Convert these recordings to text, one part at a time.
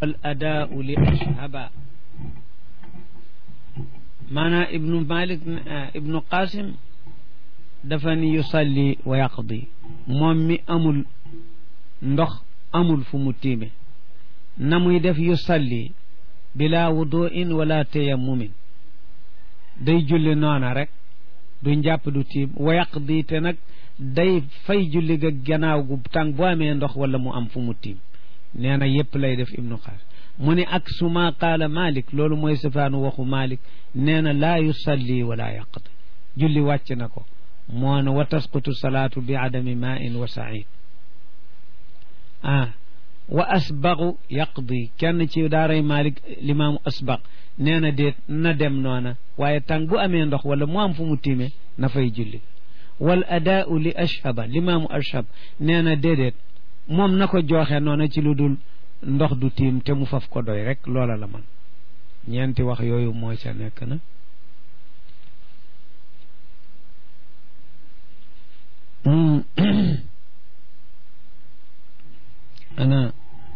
al adaau li ashhaba maanaam ibnu malik ibnu qasim dafa ni yusalli wa yaqdi moom mi amul ndox amul fu mu tiime na muy def yusalli bila wuduin wala tayammumin day julli noona rek du njàpp du tiim wa yaqdi te nag day fay julli ga gannaaw gu tàng bu amee ndox wala mu am fu mu tiim nee na yépp lay def ibnu xaas mu ne ak suma qaala malik loolu mooy safaanu waxu malik nee na laa yusalli wala yaqdi julli wàcc na ko moo ne wa tasqutu salaatu bi adami main wa said ah wa asbaqu yaqdi kenn ci daaray malik limaamu asbaq nee na déet na dem noona waaye tàng bu amee ndox wala mu am fu mu tiime na fay julli wal adaau li ashhaba limaamu ashhab nee na déedéet moom na ko jooxe noona ci lu dul ndox du tiim te mu faf ko doy rek loola la man ñeenti wax yooyu moo ca nekk na ana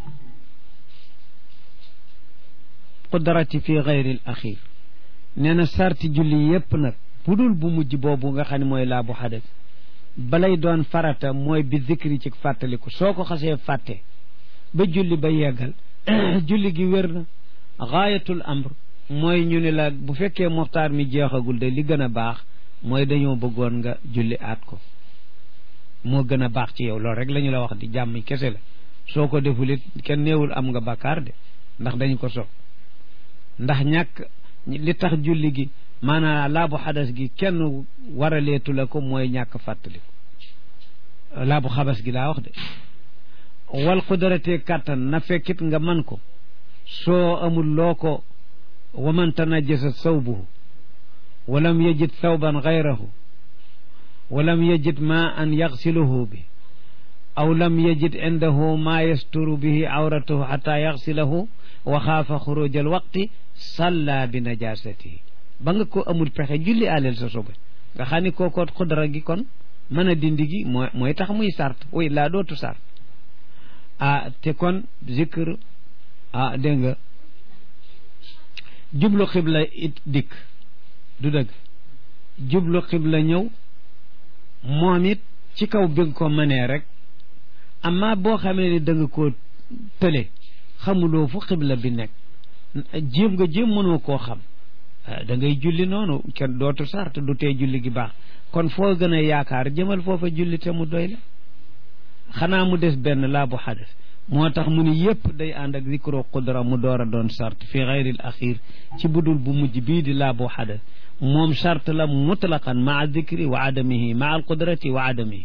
qudrati fi gayri al axir nee na sarti julli yépp nag bu dul bu mujj boobu nga xam ne mooy laa bu xadas balay doon farata mooy bi zikri ci fàttaliku soo ko xasee fàtte ba julli ba yeggal julli gi wér na gaayatul amr mooy ñu ne la bu fekkee moxtaar mi jeexagul de li gën a baax mooy dañoo bëggoon nga julli aat ko moo gën a baax ci yow loolu rek la ñu la wax di jàmm kese la soo ko deful it kenn néewul am nga bàkkaar de ndax dañu ko sopp ndax ñàkk li tax julli gi maanaam laabu xadas gi kenn waraleetu la ko mooy ñàkk fàttaliku laabu xabas gi laa wax de wal qudrate kàttan na fekkit nga man ko soo amul loo ko wa man tanajjasa sawbuhu walam yajid thawban gayrahu walam yajid ma an yaxsiluhu bi aw lam yajid indahu ma yasturu bihi awratahu xata yaxsilahu wa xaafa xuruj al waqti salla bi najasatihi ba nga ko amul pexe julli aleel sa sobe nga xam ni kooko xudra gi kon mën a dindi gi mooy mooy tax muy sart way laa dootu sart ah te kon zikr ah dégg nga jublu xibla it dikk du dëgg jublu xibla ñëw moom it ci kaw bi nga ko mënee rek amma boo xamee ni da nga koo tële xamuloo fu xibla bi nekk jéem nga jéem mënoo koo xam da ngay julli noonu kenn dootu sart du tee julli gi baax kon foo gën a yaakaar jëmal foofa julli te mu doy la xanaa mu des benn laa bu xadas moo tax mu ni yépp day ànd ak zikro qudra mu door a doon sart fi xayril axir ci budul bu mujj bii di laa bu xadas moom sart la mutlaqan maa zikri wa adamihi maa al qudrati wa adamihi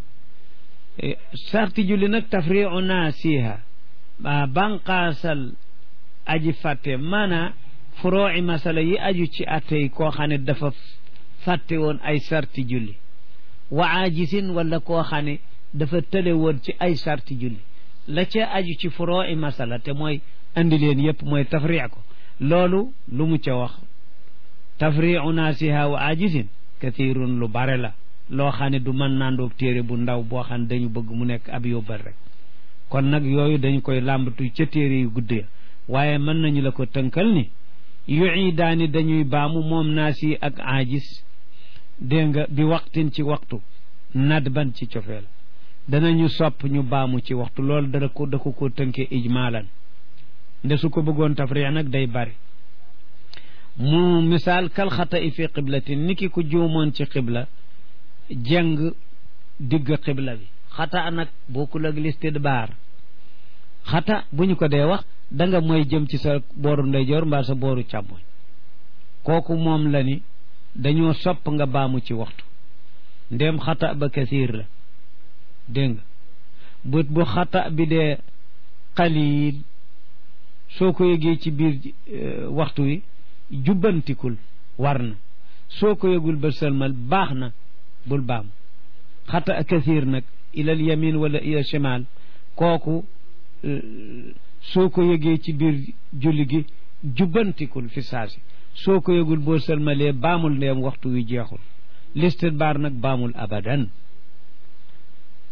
sarti julli nag tafriu naasiha banqaasal aji fàtte maanaa furooci masala yi aju ci attey koo xam ne dafa fàtte woon ay sarti julli wa aajisin wala koo xam ne dafa tële woon ci ay sarti julli la ca aju ci furooci masala te mooy andi leen yépp mooy tafri ko loolu lu mu ca wax tafriu naasiha wa aajisin kathirun lu bare la loo xam ne du mën naandoog téere bu ndaw boo xam ne dañu bëgg mu nekk ab yóbbal rek kon nag yooyu dañu koy làmbatu ca téere yu guddee waaye mën nañu la ko tënkal ni yu daani dañuy baamu moom naas yi ak aajis dégg nga bi waxtin ci waxtu nadban ci cofeel danañu sopp ñu baamu ci waxtu loolu dana ko da ko ko tënkee ijmaalan nde su ko bëggoon tafriix nag day bari mu misaal kal xata i fi qiblatin ni ki ku juumoon ci qibla jeng digg qibla bi xata nag bokkul ak listidbaar xata bu ñu ko dee wax da nga mooy jëm ci sa booru ndeyjoor mbaa sa booru càmmoñ kooku moom la ni dañoo sopp nga baamu ci waxtu ndéem xata ba kasiir la dégg nga bu bu xata bi dee xaliil soo ko yëgee ci biir waxtu wi jubbantikul war na soo ko yëgul ba sëlmal baax na bul baam xata kasiir nag ilal yamin wala ilal shimal kooku soo ko yëgee ci biir julli gi jubbantikul fi saasi soo ko yëgul boo sëlmalee baamul ndeem waxtu wi jeexul listit baar nag baamul abadan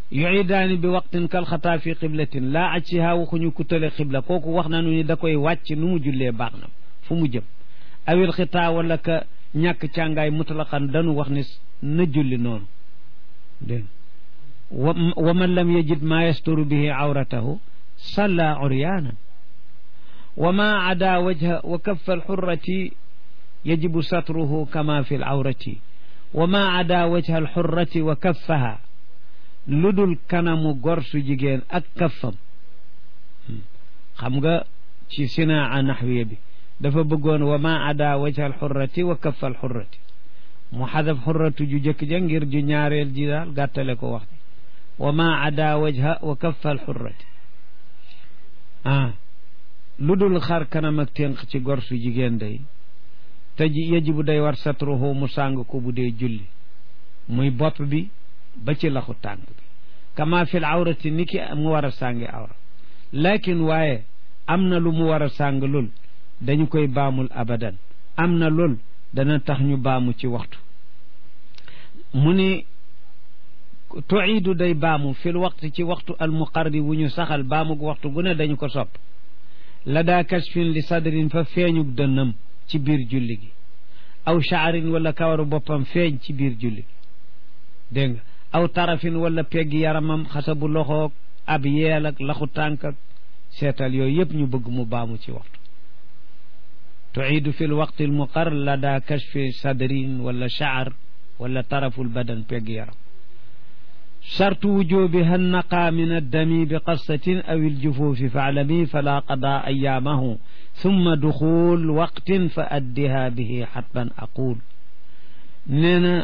yuidaani bi waqtin kal xataa fi qiblatin laa ajsiha waxuñu ku tële xibla kooku wax nañu ni da koy wàcc nu mu jullee baax na fu mu jëm awil xitaa wala ka ñàkk càngaay mutlaqan dañu wax ni na julli noonu dégg wa man lam yajid maa yasturu bihi awratahu salla uryaanan wa ma ada wajha wa kaffa alxurrati yajibu satruhu kama fi alawrati wa ma ada wajha alxurrati wa kaffaha lu dul kanamu gor su jigéen ak kaffam xam nga ci sinaa naxwiya bi dafa bëggoon wa ma ada wajha alxurrati wa kaffa alxurrati mu xadaf xurratu ju jëkk ja ngir ju ñaareel ji daal gàttale ko wax wa ma ada wajha wa kaffa alxurrati ah lu dul xar kanam ak ténq ci gor su jigéen day te ji yajibu day war satruhu mu sàng ko bu dee julli muy bopp bi ba ci laxu tànk bi kama fil awrati ni ki mu war a sàngi awra lakin waaye am na lu mu war a sàng lul dañu koy baamul abadan am na lul dana tax ñu baamu ci waxtu mu ni tuiidu day baamu fil waxtu ci waxtu almuqarri wu ñu saxal baamug waxtu gu ne dañu ko sopp la daa kashfin li sadrin fa feeñug dënnam ci biir julli gi aw shaarin wala kawaru boppam feeñ ci biir julli gi dégg nga aw tarafin wala peggi yaramam xasabu loxoog ab yeel ak laxu tànk ak seetal yooyu yëpp ñu bëgg mu baamu ci waxtu tuiidu fi lwaqti almuqar la daa kashfi sadrin wala shaar wala taraful badan peggi yaram شرط وجوبها النقى من الدم بقصة أو الجفوف فاعلمي فلا قضاء أيامه ثم دخول وقت فأدها به حتما أقول نينا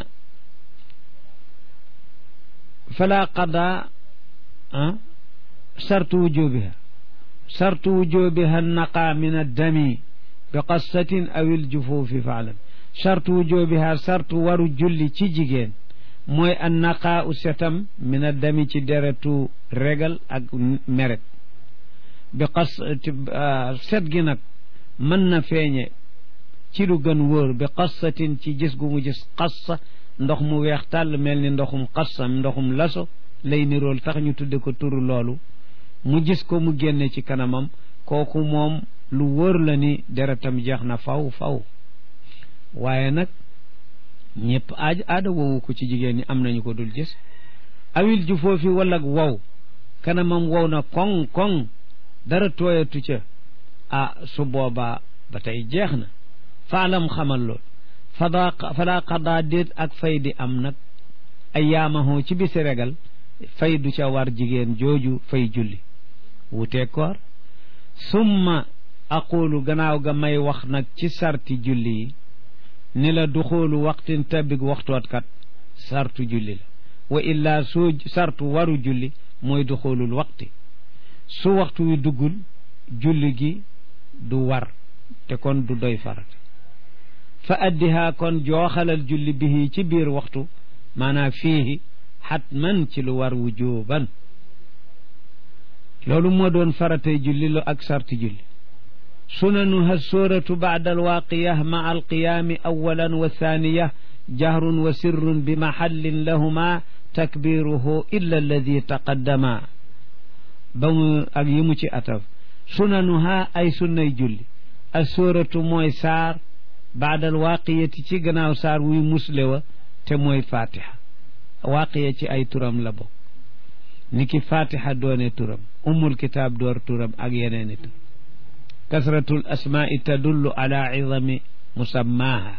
فلا قضاء أه؟ شرط وجوبها شرط وجوبها النقى من الدم بقصة أو الجفوف فاعلم شرط وجوبها شرط ورجل تجيجين mooy an naqaa u setam mina dami ci deretu regal ak meret bi xas set gi nag mën na feeñe ci lu gën wóor bi xassatin ci gis gu mu gis xassa ndox mu weex tàll mel ni ndoxum xassam ndoxum laso lay nirool tax ñu tudde ko turu loolu mu gis ko mu génne ci kanamam kooku moom lu wóor la ni deretam jeex na faw faw waaye nag ñëpp aaj aada woowu ko ci jigéen ñi am nañu ko dul gis awil ju foofi wala wow kanamam wow na koŋ koŋ dara tooyatu ca ah su boobaa ba tey jeex na faalam xamal lool fada fala xadaa déet ak fay di am nag ay yaamahoo ci bisi regal fay du ca war jigéen jooju fay julli wutee koor summa aqulu gannaaw ga may wax nag ci sarti julli yi ni la duxoolu waxtin tabig waxtootkat sartu julli la wa illaa soo sartu waru julli mooy duxoolul waxti su waxtu wi duggul julli gi du war te kon du doy farat fa addihaa kon jooxalal julli bihi ci biir waxtu maanaam fiihi xatman ci lu war wujuban loolu moo doon faratay julli lu ak sarti julli sunanuha sóoratu baada alwaaqiya ma alqiyaami awalan wa thaniya jahrun wa sirrun bi maxallin lahuma takbiruhu illa alladi taqaddama ba mu ak yi mu ci ataf sunanuha ay sunnay julli a sóoratu mooy saar baada alwaaqiyati ci gannaaw saar wuy musle wa te mooy fatiha waaqiya ci ay turam la bokk ni ki fatiha doone turam ummul kitaab door turam ak yeneeni tur kasratul asmaai tadullu ala idami musammaaha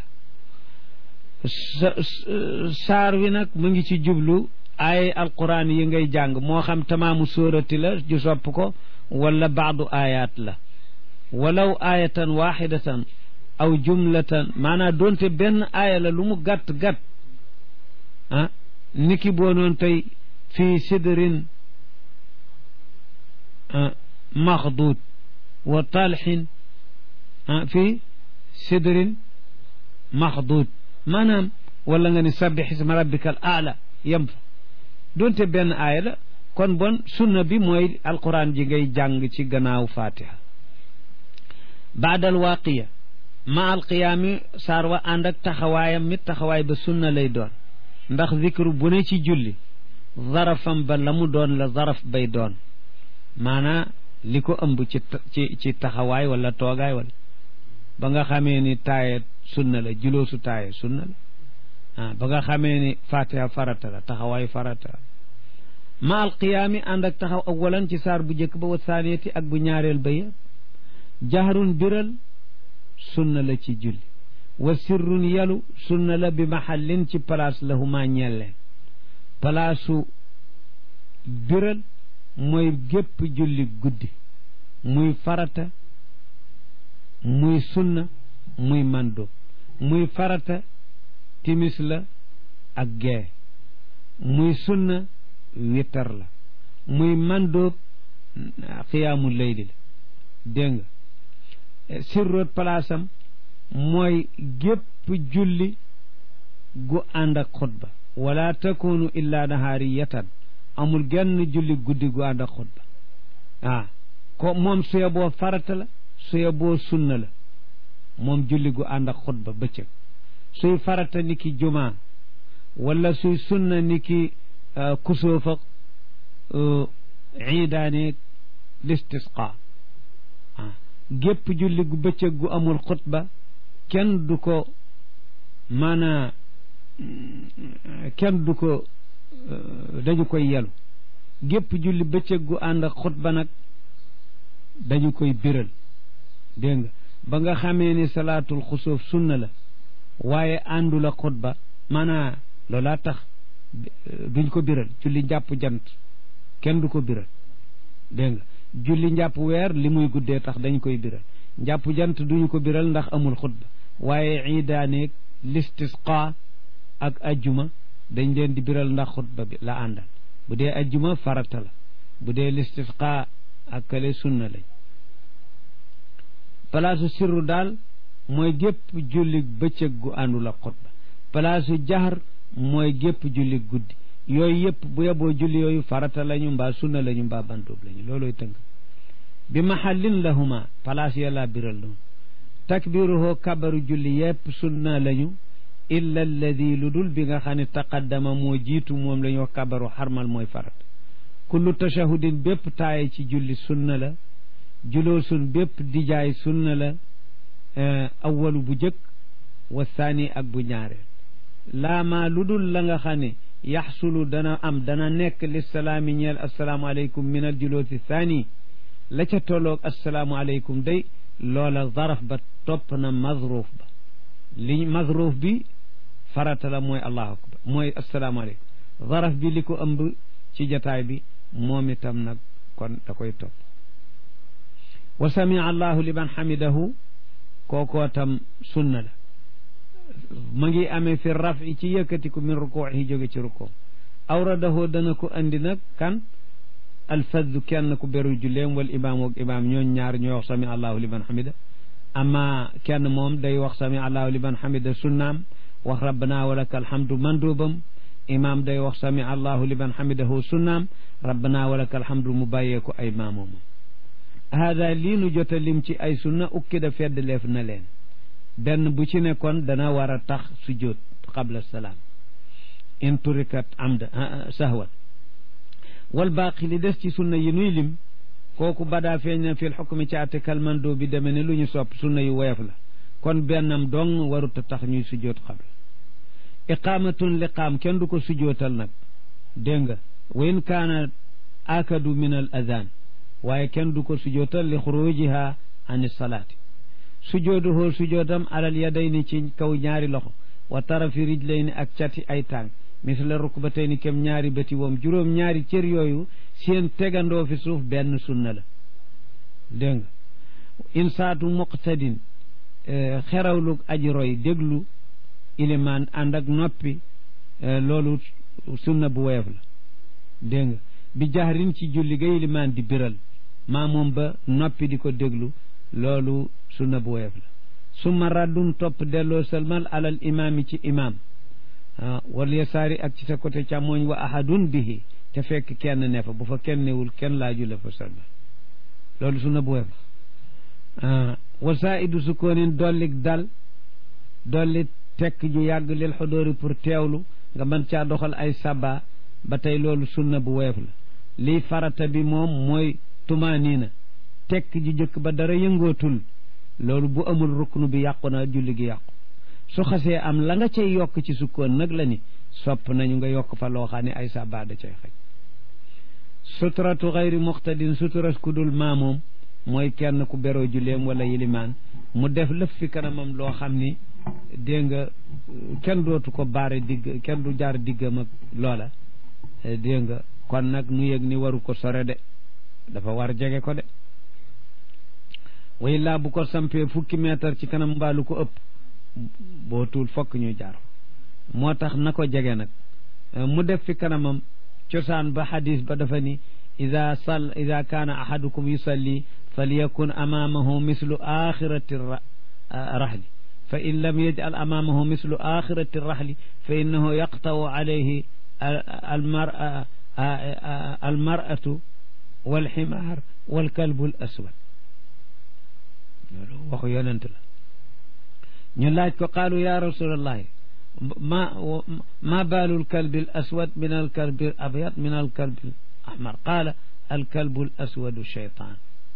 saar wi nag mu ngi ci jublu ay alquran yi ngay jàng moo xam tamaamu sóorati la ju sopp ko wala baadu ayaat la walaw ayatan waxidatan aw jumlatan maanaam doonte benn aaya la lu mu gàtt gàtt ah niki boo noon tey fii sidrin maxduud wa talxin fii sidrin maxduud maanaam wala nga ni sabbix isma rabbika al aala yem fa doonte benn aaya la kon bon sunna bi mooy alquran ji ngay jàng ci gannaaw fatiha baadal waaqiya ma alqiyaami saar wa ànd ak taxawaayam mit taxawaay ba sunna lay doon ndax zikru bu ne ci julli zarafam ba la mu doon la zaraf bay doon maanaa li ko ëmb ci ci ci taxawaay wala toogaay wala ba nga xamee ni taaye sunna la juloosu taaye sunna la ah ba nga xamee ni fatiha farata la taxawaay farata la ma al qiyaami ànd ak taxaw awalan ci saar bu njëkk ba wa saaniyati ak bu ñaareel ba yëpp jahrun biral sunna la ci julli wa sirrun yalu sunna la bi mahallin ci place la huma ñelleen palaasu biral mooy gépp julli guddi muy farata muy sunna muy mando muy farata timis la ak gee muy sunna witar la muy mandóob xiyaamu layli la dégg nga sirroot palaasam mooy gépp julli gu ànd ak xutba wala takunu illa nahaariyatan amul genn julli guddi gu ànd ak xutba ah ko moom suye boo farata la suye boo sunna la moom julli gu ànd ak xutba bëccëg suy farata ni ki jumaa wala suy sunna ni ki kusóofa iidaaneeg listisqa ah gépp julli gu bëccëg gu amul xutba kenn du ko maanaa kenn du ko dañu koy yelu gépp julli bëccëg gu ànd ak xutba nag dañu koy biral dégg nga ba nga xamee ni salaatul xusóof sunna la waaye àndul ak xutba maanaa loolaa tax duñ ko biral julli njàpp jant kenn du ko biral dégg nga julli njàpp weer li muy guddee tax dañ koy biral njàpp jant duñu ko biral ndax amul xutba waaye iidaaneeg listisqa ak ajjuma dañ leen di biral ndax xutba bi la àndal bu dee ajjuma farata la bu dee listisqa ak kale sunna lañ palaasu sirru daal mooy gépp julli bëccëg gu àndul ak xutba palaasu jaxar mooy gépp julli guddi yooyu yëpp bu yeboo julli yooyu farata lañu mbaa sunna lañu mbaa bantoob lañu looloy tënk bi mahallin lahuma palaas yàlla biral noonu takbiruhoo kabaru julli yëpp sunna lañu illa alladi lu dul bi nga xam ne taqaddama moo jiitu moom la ñu wax kabaru xarmal mooy farata kullu tashahudin bépp taaye ci julli sunna la juloo sun bépp dijaay sunna la awalu bu jëkk wa saani ak bu ñaareel laamaa lu dul la nga xam ne yaxsulu dana am dana nekk lissalaami ñeel assalaamu aleykum min al juloosi saani la ca tolloog assalaamu aleykum day loola zaraf ba topp na mazruuf ba li mazruuf bi farata la mooy allahu akbar mooy assalaamu aleykum zaraf bi li ko ëmb ci jataay bi moom itam nag kon da koy topp wa samia allahu liman xamidahu kookoo tam sunna la ma ngi amee fi rafi ci yëkkatiku min rukuuhi jóge ci rukuu awradahoo dana ko andi nag kan alfaddu kenn ku beru julleem wal imaam ak imaam ñooñ ñaar ñooy wax sami allahu liman xamida amma kenn moom day wax sami allahu liman xamida sunnaam wax rabbana walaka alhamdu mandubam imaam day wax sami allahu liman xamidahu sunnaam rabbana walaka alhamdu mu bàyyeeku ay maamoom hada lii nu jota lim ci ay sunna ukkida fedd leef na leen benn bu ci nekkoon dana war a tax sujjóot qabla salaam in turikat amda sahwan wal baaqi li des ci sunna yi nuy lim kooku badaa feeñ na fil xukmi ci àtte kalmandoo bi deme ne lu ñu sopp sunna yu woyof la kon bennam dong warut a tax ñuy sujjóot qabla iqaamatun liqaam kenn du ko sujjóotal nag dégg nga wa in kaana akadu min al adaan waaye kenn du ko sujjóotal li xurujiha an salaati sujooduhoo sujootam alal yadayni ci kaw ñaari loxo wa tarafi rijlayni ak cati ay tànk misla rukbatayni kem ñaari bëti woom juróom ñaari cër yooyu seen tegandoo fi suuf benn sunna la dégg nga insaatu muqtadin xerawlu aji roy déglu ilimaan ànd ak noppi loolu sunna bu woyof la dégg nga bi jahrin ci julli ga ilimaan di biral maa moom ba noppi di ko déglu loolu sunna bu woyof la summa raddun topp delloo salmal alal imaami ci imaam wal yasaari ak ci sa côté càmmooñ wa ahadun bihi te fekk kenn ne fa bu fa kenn newul kenn laaju la fa salmal loolu sunna bu woyof la wa saaidu sukoonin dollik dal dolli tekk ju yàgg lil xudóori pour teewlu nga mën caa doxal ay saba ba tey loolu sunna bu woyof la lii farata bi moom mooy tumaaniina tekk ji jëkk ba dara yëngootul loolu bu amul ruknu bi yàqu na julli gi yàqu su xasee am la nga cay yokk ci sukkoon nag la ni sopp nañu nga yokk fa loo xam ne ay sabaada cay xaj suturatu xayri muxtadin sutura ku dul maamoom mooy kenn ku beroo julleem wala yilimaan mu def lëf fi kanamam loo xam ni dégg nga kenn dootu ko baare digg kenn du jaar diggam ak loola dégg nga kon nag nu yëg ni waru ko sore de dafa war jege ko de way laa bu ko sampee fukki meetar ci kanam mbaalu ko ëpp boo tuul fokk ñu jaar moo tax na ko jege nag mu def fi kanamam cosaan ba xadis ba dafa ni ida sal ida kaana ahadukum yusalli falyakun amaamahu mislu axirati rahli fa in lam yajal amaamahu mislu axirati rahli fa innahu yaqtawu alayhi almar almaratu walximaar walkalbu al aswad loolu waxu yonent la ñu laaj ko qaalu ya rasulallahi ma ma baalu alkalbi al aswad min alkalbi al abyad min alkalbi al ahmar qaala alkalbu al aswadu cheytaan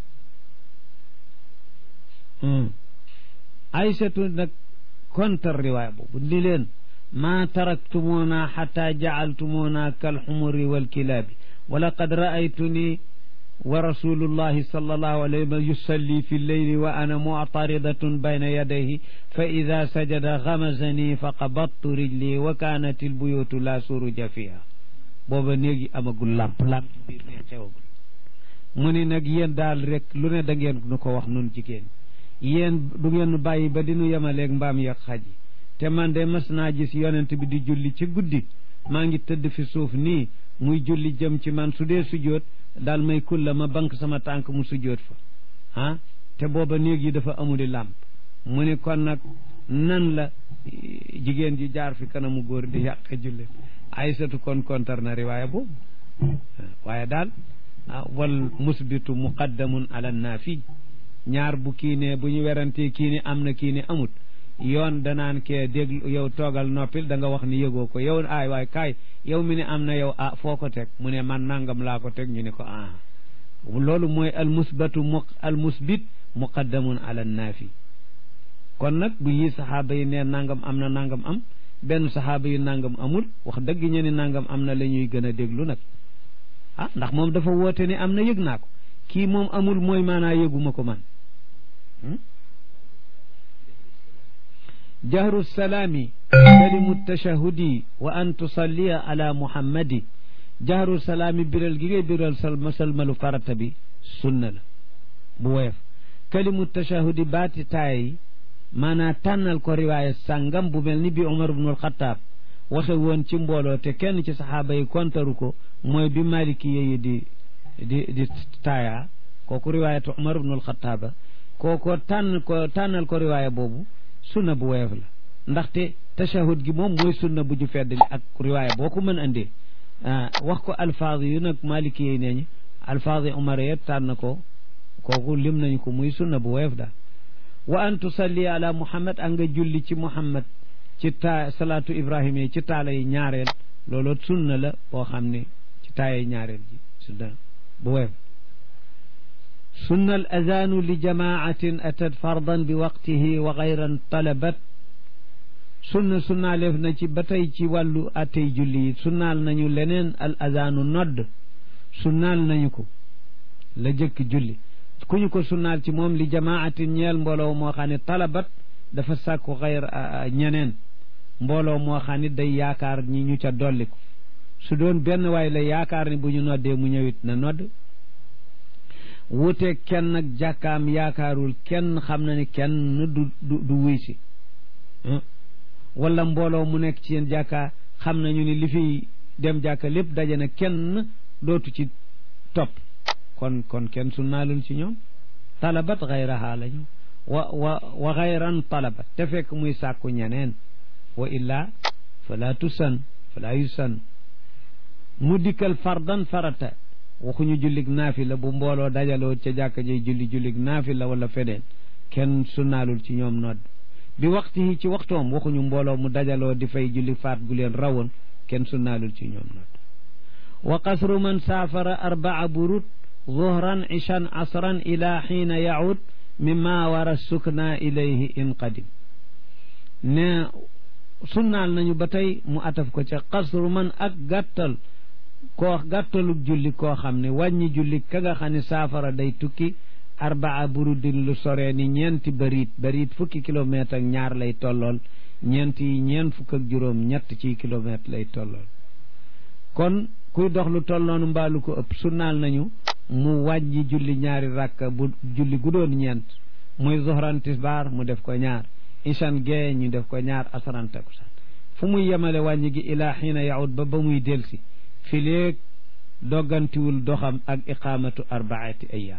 aysatu nag kontar riwaaya boobu ni leen maa taraktumuuna xata jacaltumuuna kalxumuri walkilaabi wa laqad raaytuni wa rasulullahi sallallahu alayhi wa sallam yusalli fi lleyli wa ana muctaridatun bayna yadayhi fa ida sajada gamazani fa qabattu rijli wa kaanat albuyutu la suruja fiha booba néegi amagul làmp làmp biir ne xewagul mu ni nag yéen daal rek lu ne da ngeen nu ko wax nun jigéen yéen du ngeen nu bàyyi ba di nu yemaleeg mbaam yeeg xaj yi te man de mas naa gis yonent bi di julli ci guddi maa ngi tëdd fi suuf nii muy julli jëm ci man su dee sujjóot daal may kulla ma bank sama tànk mu sujjóot fa ah te booba néeg yi dafa amuli làmp mu ni kon nag nan la jigéen ji jaar fi kanamu góor di yàq julli aysatu kon kontar na riwaaya boobu waaye daal wal musbitu muqaddamun ala naafi ñaar bu kii ne bu ñu werantee kii ni am na kii ni amut yoon danaan kee déglu yow toogal noppil da nga wax ni yëgoo ko yow aay waay kaay yow mi ne am na yow ah foo ko teg mu ne man nangam laa ko teg ñu ne ko ah loolu mooy al musbatu mu al musbit muqaddamun ala naafi kon nag bu yii saxaaba yi ne nangam am na nangam am benn saxaaba yi nangam amul wax dëgg ñu ni nangam am na la ñuy gën a déglu nag ah ndax moom dafa woote ni am na yëg naa ko kii moom amul mooy maanaa yëguma ko man jahru salaami kalimu tashahudi wa an tusalliya ala muhammadi jahru salaami biral gi ngay biral salma salmalu farata bi sunna la bu woyof kalimu tashahudi baati taay maanaa tànnal ko riwaaya sàngam bu mel ni bi Umar ibnul Xattaab waxe woon ci mbooloo te kenn ci saxaaba yi kontaru ko mooy bi maliki yi di di di taaya kooku riwaayatu Umar ibnul Xattaaba kooko tànn ko tànnal ko riwaaya boobu sunna bu woyof la ndaxte tashahud gi moom mooy sunna bu ju feddali ak riwaaya boo ko mën andee wax ko alfaaz yu nag maliki yi nee ñi alfaaz yi Umar ya tànn ko kooku lim nañu ko muy sunna bu woyof daal wa an tusalli ala muhammad a nga julli ci muhammad ci taa salaatu ibrahima yi ci taala yi ñaareel loolu sunna la boo xam ne ci taaya yi ñaareel ji sunna bu woyof sunna al azanu li jamaatin atat fardan bi waqtihi wa gayran talabat sunna sunnaaleef na ci ba tey ci wàllu attey julli yi sunnaal nañu leneen al azanu nodd sunnaal nañu ko la jëkk julli ku ñu ko sunnaal ci moom li jamaatin ñeel mbooloo moo xam ne talabat dafa sàkku xayr ñeneen mbooloo moo xam ne day yaakaar ñi ñu ca dolli ko su doon benn waay la yaakaar ni bu ñu noddee mu ñëwit na nodd wuteeg kenn nag jàkkaam yaakaarul kenn xam na ni kenn du du du wuy si wala mbooloo mu nekk ci yéen jàkka xam nañu ni li fi dem jàkka lépp daje na kenn dootu ci topp kon kon kenn sunnaalul ci ñoom talabat xayraha lañu wa wa wa xayran talabat te fekk muy sàkku ñeneen wa illaa fala tusan fala yusan mu dikkal fardan farata waxuñu jullig naafila bu mbooloo dajaloo ca jàkka jay julli jullig naafila wala feneen kenn sunnaalul ci ñoom nodd bi waxtu yi ci waxtoom waxuñu mbooloo mu dajaloo di fay julli faat gu leen rawoon kenn sunnaalul ci ñoom nodd wa qasru man saafara arbaa burut zuhran ishan asran ila xiina yaud mimma wara sukna ilayhi in qadim ne sunnaal nañu ba tey mu ataf ko ca qasru man ak gàttal koo gàttalug julli koo xam ne wàññi julli ka nga xam ne saafara day tukki arbaa burudin lu soree ni ñeenti bariit bariit fukki kilomètre ak ñaar lay tollool ñeent yi ñeent fukk ak juróom ñett ci kilomètre lay tollool kon kuy dox lu tolloonu mbaalu ko ëpp sunnaal nañu mu wàññi julli ñaari rakka bu julli gu doon ñeent muy zuhran tisbaar mu def ko ñaar ishan gee ñu def ko ñaar asaran takusaan fu muy yemale wàññi gi ilaa xiina yaud ba ba muy delsi fi léeg doggantiwul doxam ak iqaamatu arbaati ayaam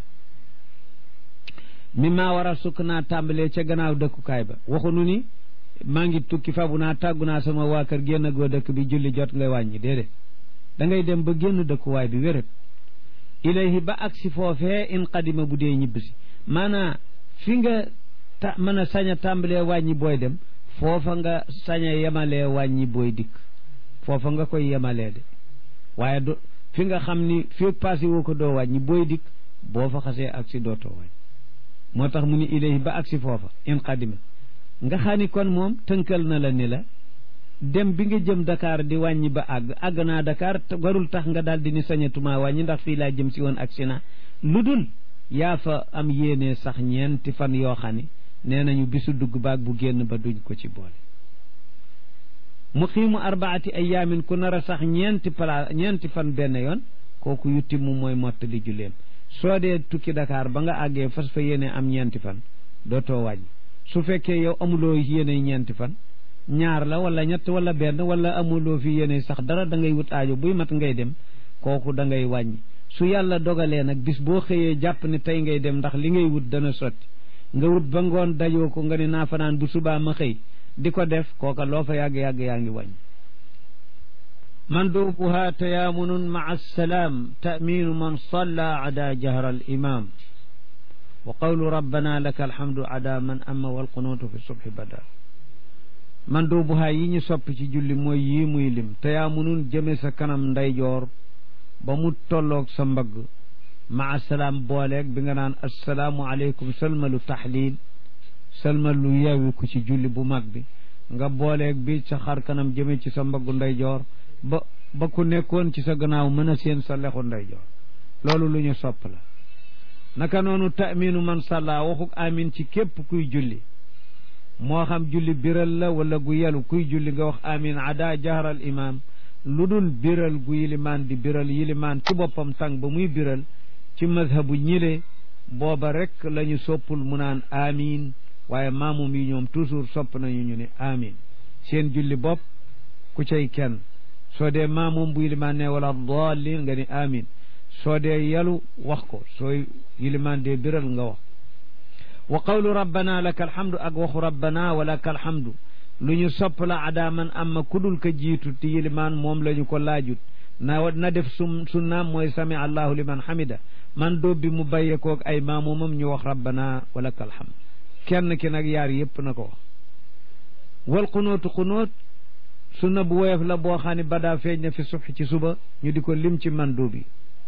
mi maa war a sukk naa tàmbalee ca gannaaw dëkkukaay ba waxunu ni maa ngi tukki fabu naa tàggu naa sama waa kër génn goo dëkk bi julli jot ngay wàññi déedéet da ngay dem ba génn dëkkuwaay bi wéret ilayhi ba agsi foofee in qadima bu dee ñibbisi maanaa fi nga ta mën a sañ a tàmbalee wàññi booy dem foofa nga sañ a yemalee wàññi booy dikk foofa nga koy yemalee de waaye do fi nga xam ni fi passé woo ko doo wàññi booy dikk boo fa xasee agsi dootoo wàññi moo tax mu ni ilayhi ba agsi foofa in qadima nga xam ni kon moom tënkal na la ni la dem bi nga jëm Dakar di wàññi ba àgg àgg naa Dakar warul tax nga daal di ni sañatuma wàññi ndax fii laa jëm si woon agsi na lu dul yaa fa am yéene sax ñeenti fan yoo xam ni nee nañu bisu dugg baag bu génn ba duñ ko ci boole muqiimu arbaati ayaamin ku nar a sax ñeenti pala ñeenti fan benn yoon kooku yutti mu mooy mottali julleem soo dee tukki Dakar ba nga àggee fas fa yéene am ñeenti fan dootoo wàññi su fekkee yow amuloo yéene ñeenti fan ñaar la wala ñett wala benn wala amuloo fi yéene sax dara da ngay wut aajo buy mat ngay dem kooku da ngay wàññi su yàlla dogalee nag bis boo xëyee jàpp ne tey ngay dem ndax li ngay wut dana sotti nga wut ba ngoon dajoo ko nga ne naa fanaan bu subaa ma xëy di ko def kooka loo fa yàgg-yàgg yaa ngi wàññi mandubuha tayaamunun maa salaam taaminu man salla ada jahra al imam wa qawlu rabbana laka alhamdu ada man amma walqunuutu fi subhi bada mandubuha yi ñu sopp ci julli mooy yii muy lim tayaamunun jëme sa kanam ndeyjoor ba mu tolloog sa mbagg maa salaam booleeg bi nga naan assalaamu aleykum salmalu taxliil salmalu yeewiku ci julli bu mag bi nga booleeg bi sa xar kanam jëme ci sa mbaggu ndeyjoor ba ba ku nekkoon ci sa gannaaw mën a seen sa lexu ndeyjoor loolu lu ñu sopp la naka noonu taaminu man salla waxuk amin ci képp kuy julli moo xam julli biral la wala gu yelu kuy julli nga wax amin ada jahral imam lu dul biral gu yilimaan di biral yilimaan ci boppam tàng ba muy biral ci mazhabu ñile booba rek la ñu soppul mu naan amin waaye maamum yi ñoom toujours sopp nañu ñu ne amin seen julli bopp ku cay kenn soo dee maamum bu yilimaan ne wala dallin nga ni amin soo dee yalu wax ko sooy yilimaan dee biral nga wax wa qawlu rabbana laka alhamdu ak waxu rabbana wa laka alhamdu lu ñu sopp la adaaman amma kudul ka jiitu ti yilimaan moom la ñu ko laajut na na def sun sunnaam mooy sami allahu liman hamida man dóob bi mu bàyyee koog ay maamumam ñu wax rabbana wa laka alhamdu kenn ki nag yaar yépp na ko wax wal xunóotu xunóot sunna bu woyof la boo xam ne badaa feeñ na fi subhi ci suba ñu di ko lim ci mandu bi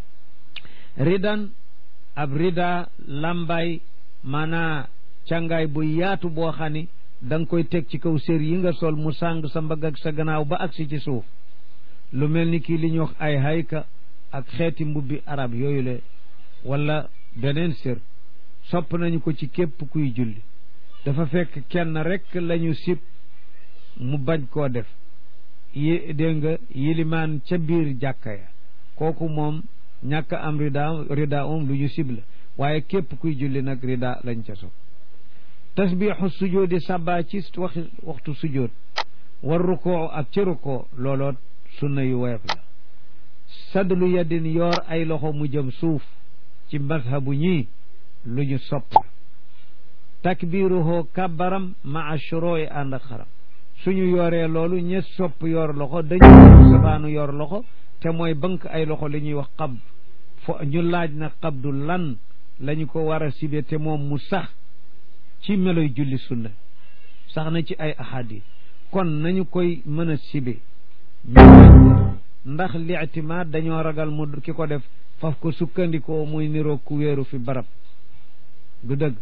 ridan ab rida lambay maanaa càngaay bu yaatu boo xam ni da nga koy teg ci kaw sér yi nga sol mu sàng sa mbagg ak sa gannaaw ba agsi ci suuf lu mel ni kii li ñuy wax ay hayka ak xeeti mbubbi arab yooyu le wala beneen sér sopp nañu ko ci képp kuy julli dafa fekk kenn rek lañu sib mu bañ koo def yi dégg nga yilimaan ca biir jàkka ya kooku moom ñàkk am rida rida um lu ñu sib la waaye képp kuy julli nag rida lañ ca sopp tasbiixu sujoodi sàbbaa ci wax waxtu sujood war rukoo ak ci rukoo looloot sunna yu woyof la sadlu yaddin yoor ay loxo mu jëm suuf ci mazhabu ñii lu ñu sopp la takbiruhoo kabbaram maa shurooyi ànd ak xaram suñu yooree loolu ñe sopp yor loxo dañu safaanu yor loxo te mooy bënk ay loxo li ñuy wax qabd fo ñu laaj na qabdu lan lañu ko war a sibe te moom mu sax ci meloy julli sunna sax na ci ay ahadis kon nañu koy mën a sibe ñu ndax li'timaad dañoo ragal mu ki ko def faf ko sukkandikoo muy niroog ku wéeru fi barab du dëgg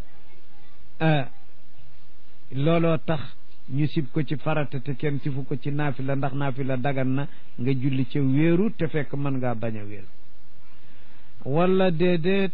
looloo tax ñu sib ko ci farata te kenn sifu ko ci naafila ndax naafila dagan na nga julli ca wéeru te fekk mën ngaa bañ a wéeru wala déedéet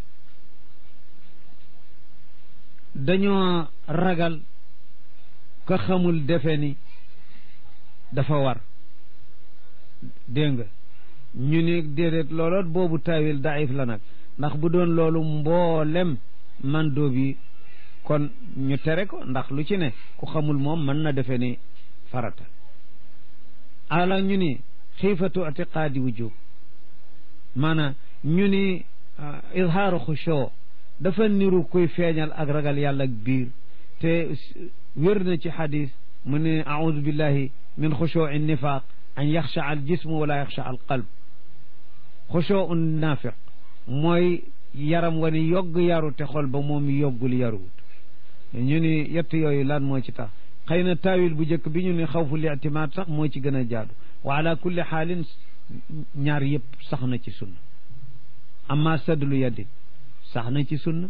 dañoo ragal ka xamul defe ni dafa war dégg nga ñu ni déedéet looloot boobu taawil daif la nag ndax bu doon loolu mboolem man doo bi kon ñu tere ko ndax lu ci ne ku xamul moom mën na defe ni farata ala ñu ni xiifatu atiqaadi wujub maanaam ñu ni izhaaru xushoo dafa niru kuy feeñal ak ragal yàlla ak biir te wér na ci xadis mu ne audu billahi min xushoo in nifaq an yaxsha al jismu wala yaxsha al qalb xushoo un naafiq mooy yaram wa ni yogg yaru te xol ba moom yoggul yaruwut ñu ni yett yooyu lan moo ci tax xëy na taawil bu njëkk bi ñu ni xawfu li'timaad sax moo ci gën a jaadu wa ala kulli xaalin ñaar yëpp sax na ci sunna amma sadlu yaddi sax na ci sunna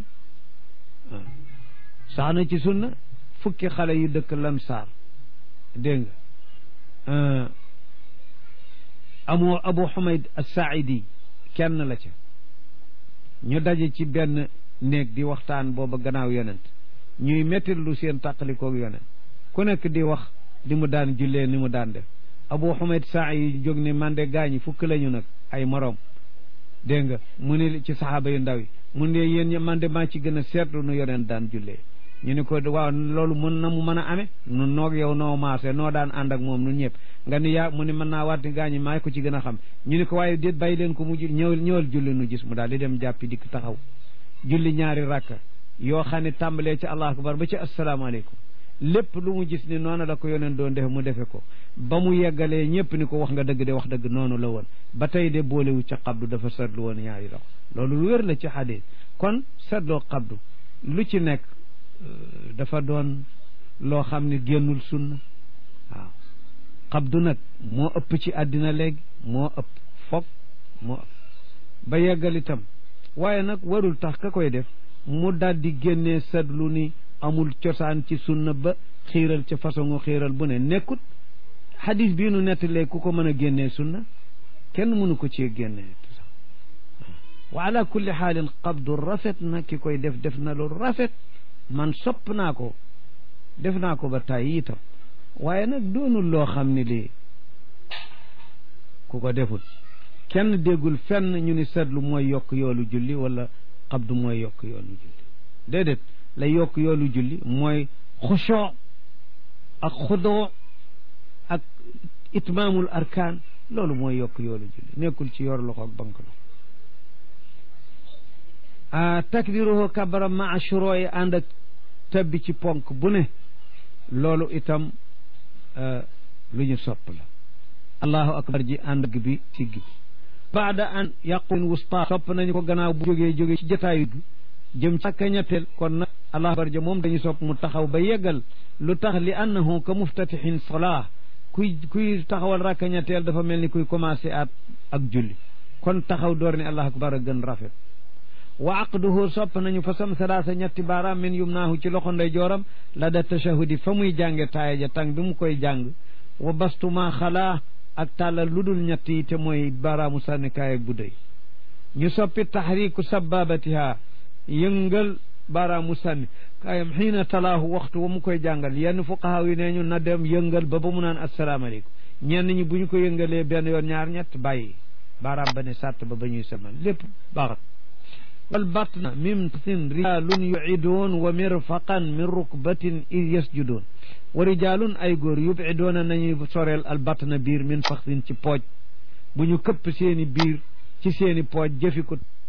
sax na ci sunna fukki xale yu dëkk lamsaar dégg nga amoo abu xumayd as-saaidi kenn la ca ñu daje ci benn néeg di waxtaan booba gannaaw yonent ñuy mettit lu seen tàqalikoog yonent ku nekk di wax di mu daan jullee ni mu daan def abu xumayd saa yi jóg ne man de gaañi fukk lañu nag ay moroom dégg nga mu ne ci saxaaba yu ndaw yi mu ne yéen man de maa ci gën a seetlu nu yonent daan jullee ñu ni ko waaw loolu mën na mu mën a amee nu noog yow noo maase noo daan ànd ak moom nun ñëpp nga ni yaa mu ne mën naa waat ni gaañi maa ko ci gën a xam ñu ni ko waaye déet bàyyi leen ko mu ñëwal ñëwal julli nu gis mu daal di dem jàppi dikk taxaw julli ñaari rakka yoo xam ne tàmbalee ci allahu akbar ba ci asalaamaaleykum lépp lu mu gis ni noonu la ko yoneen doon defe mu defe ko ba mu yeggalee ñëpp ni ko wax nga dëgg de wax dëgg noonu la woon ba tey de boolewu ca xabdu dafa seetlu woon ñaari loxo loolu lu wér la ci xadis kon seetloo xabdu lu ci nekk dafa doon loo xam ne génnul sunna waaw xabdu nag moo ëpp ci àddina léegi moo ëpp foog moo ëpp ba yeggal itam waaye nag warul tax ka koy def mu daldi génnee seetlu ni amul cosaan ci sunna ba xiiral ca façon xiiral bu ne nekkut xadis bii nu nettalee ku ko mën a génnee sunna kenn mënu ko cee génnee wa ala kulli xaalin qabdu rafet na ki koy def def na lu rafet man sopp naa ko def naa ko ba tàyyi itam waaye nag doonul loo xam ne lii ku ko deful kenn déggul fenn ñu ni seetlu mooy yokk yoolu julli wala qabdu mooy yokk yoolu julli déedéet la yokk yoolu julli mooy xushoo ak xudoo ak itmaamul arkaan loolu mooy yokk yoolu julli nekkul ci yor loxo ak bank loxo a takbiruhu kabara maa shuroo yi ànd ak tabbi ci ponk bu ne loolu itam lu ñu sopp la allahu akbar ji ànd ak bi siggi bi baada an yaqun wusta sopp nañu ko gannaaw bu jógee jógee ci jotaayu bi jëm ci ak ñetteel kon nag allahu akbar ja moom dañu sopp mu taxaw ba yeggal lu tax li annahu ka muftatixin salaa kuy kuy taxawal rakka ñetteel dafa mel ni kuy commencé at ak julli kon taxaw door ni allahu akbar a gën rafet wa aqduhu sopp nañu fa sam salaasa ñetti baaraam min yumnaahu ci loxo ndey jooram la da tashahudi fa muy jànge taaya ja tàng bi mu koy jàng wa bastuma xalaa ak tàllal lu dul ñett yi te mooy baaraamu sànnikaay ak bu dëy ñu soppi taxriku sababatiha yëngal baaraamu sànni kaayam xiina talaahu waxtu wa mu koy jàngal yenn fuqahaa yi nee ñu na dem yëngal ba ba mu naan asalaamaaleykum ñenn ñi bu ñu ko yëngalee benn yoon ñaar ñett bàyyi baaraam ba ne sàtt ba ba ñuy samal lépp baaxat wal batna min tin rijalun yuciduun wa mirfaqan min rukbatin id yasjuduun wa rijalun ay góor yubidoona nañuy soreel al batna biir min faxtin ci pooj bu ñu këpp seeni biir ci seeni pooj jëfi ko